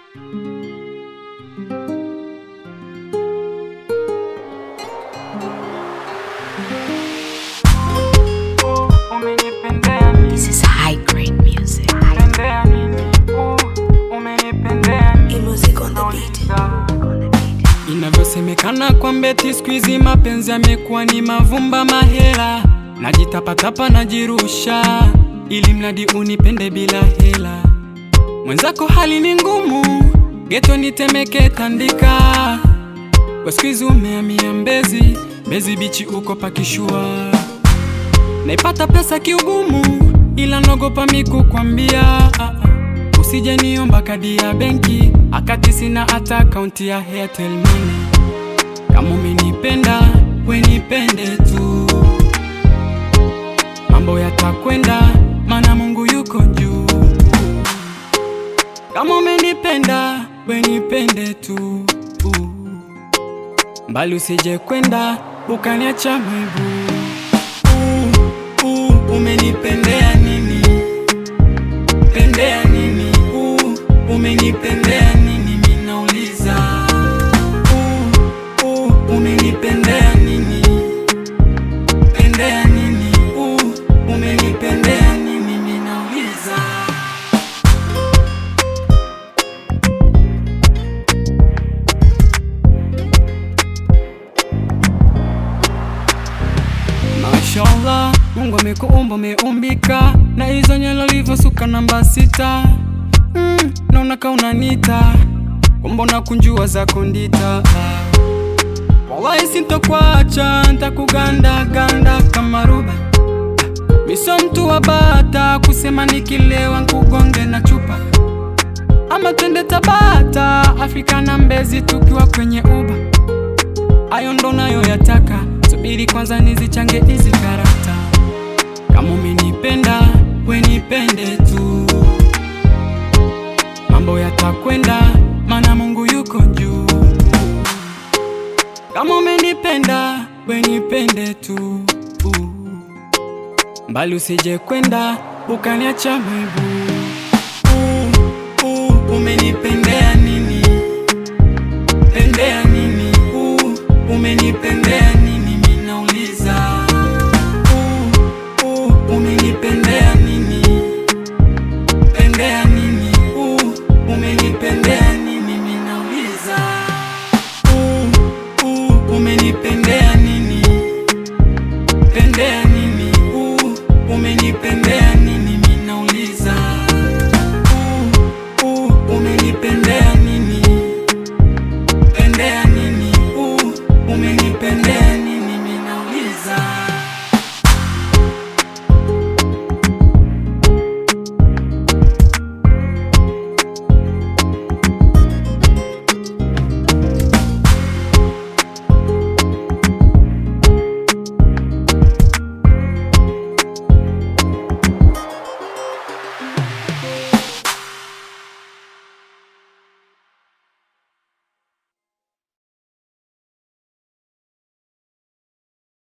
Umenipendea nini? This is high grade music. Pendea nini? Uh, umenipendea nini? music on the beat. Inavyosemekana kwa mbeti siku hizi mapenzi yamekuwa ni mavumba mahela, najitapatapa najirusha, ili mradi unipende bila hela. Mwenzako hali ni ngumu, geto nitemeke tandika, kwa siku hizi umehamia Mbezi, Mbezi bichi uko pakishua, naipata pesa kiugumu, ila nogopa miku kwambia ah, ah. Usije niomba kadi ya benki akati sina hata akaunti ya Airtel Money. Kama umenipenda we nipende tu, mambo yatakwenda, mana Mungu yuko juu. Kama umenipenda we nipende tu, mbali usije kwenda ukaniacha mwibu. Uh, uh, umenipendea nini? Pendea nini? Uh, umenipendea nini? Minauliza. Uh, uh, umenipendea nini? Pendea nini? Uh, umenipendea nini? Minauliza. Mashallah, Mungu amekuumba umeumbika, na hizo nywele ulivyosuka namba sita. Mm, naona ka unanita kumbona kunjua zako ndita. Wallahi sintokuacha, ntakuganda ganda kama ruba. Miso mtu wa bata kusema nikilewa nkugonge na chupa, ama twende Tabata, Afrika na Mbezi tukiwa kwenye uba ayo ndo nayo yataka, subiri kwanza nizichange hizi karata. Kama umenipenda we nipende tu, mambo yatakwenda, mana Mungu yuko juu. Kama umenipenda we nipende tu, mbali usije kwenda ukaniacha mwibu.